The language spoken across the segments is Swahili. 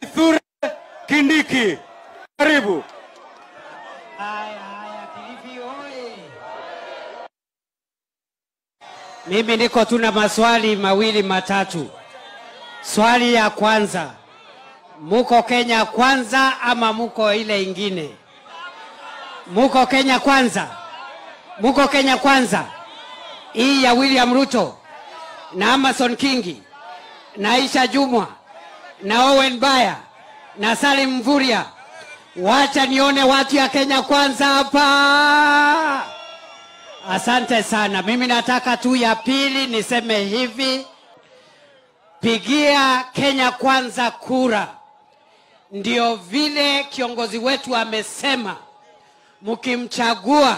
Kithure Kindiki, karibu. Haya, haya, Kilifi oye! Mimi niko tuna maswali mawili matatu. Swali ya kwanza, muko Kenya kwanza ama muko ile ingine? Muko Kenya kwanza? Muko Kenya kwanza? Hii ya William Ruto na Amason Kingi na Aisha Jumwa na Owen Baya na Salim Mvurya. Wacha nione watu ya Kenya kwanza hapa. Asante sana. Mimi nataka tu ya pili niseme hivi, pigia Kenya kwanza kura. Ndio vile kiongozi wetu amesema, mkimchagua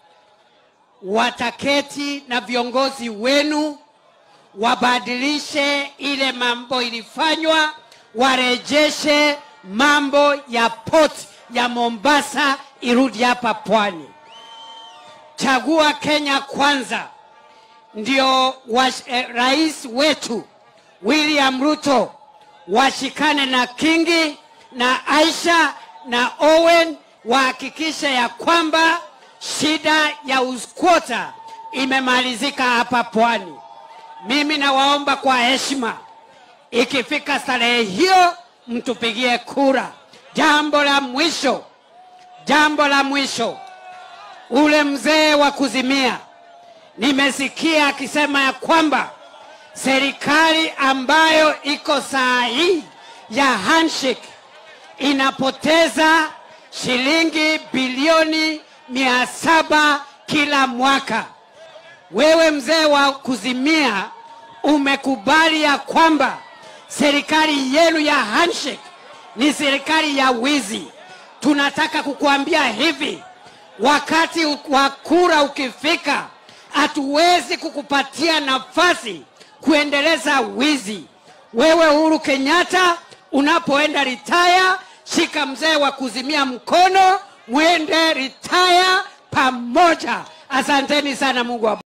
wataketi na viongozi wenu wabadilishe ile mambo ilifanywa, warejeshe mambo ya port ya Mombasa irudi hapa pwani. Chagua Kenya kwanza, ndio wa, eh, rais wetu William Ruto washikane na Kingi na Aisha na Owen wahakikishe ya kwamba shida ya uskwota imemalizika hapa pwani. Mimi nawaomba kwa heshima, ikifika starehe hiyo mtupigie kura. Jambo la mwisho, jambo la mwisho, ule mzee wa kuzimia, nimesikia akisema ya kwamba serikali ambayo iko saa hii ya handshake inapoteza shilingi bilioni mia saba kila mwaka. Wewe mzee wa kuzimia umekubali ya kwamba serikali yenu ya handshake ni serikali ya wizi. Tunataka kukuambia hivi, wakati wa kura ukifika, hatuwezi kukupatia nafasi kuendeleza wizi. Wewe Uhuru Kenyatta, unapoenda ritaya, shika mzee wa kuzimia mkono, mwende ritaya pamoja. Asanteni sana, Mungu wa